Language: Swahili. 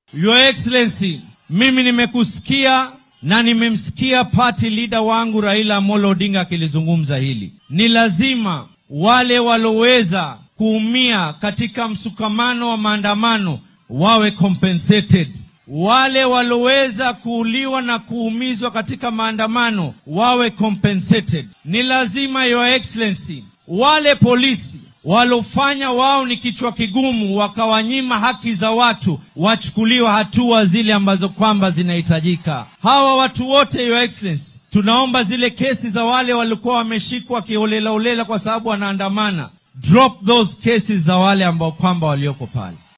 Your Excellency, mimi nimekusikia na nimemsikia party leader wangu Raila Amolo Odinga akilizungumza hili. Ni lazima wale waloweza kuumia katika msukamano wa maandamano wawe compensated. Wale waloweza kuuliwa na kuumizwa katika maandamano wawe compensated. Ni lazima Your Excellency, wale polisi walofanya wao ni kichwa kigumu, wakawanyima haki za watu, wachukuliwa hatua zile ambazo kwamba zinahitajika. Hawa watu wote, Your Excellency, tunaomba zile kesi za wale walikuwa wameshikwa kiholelaholela kwa sababu wanaandamana, drop those cases za wale ambao kwamba walioko pale.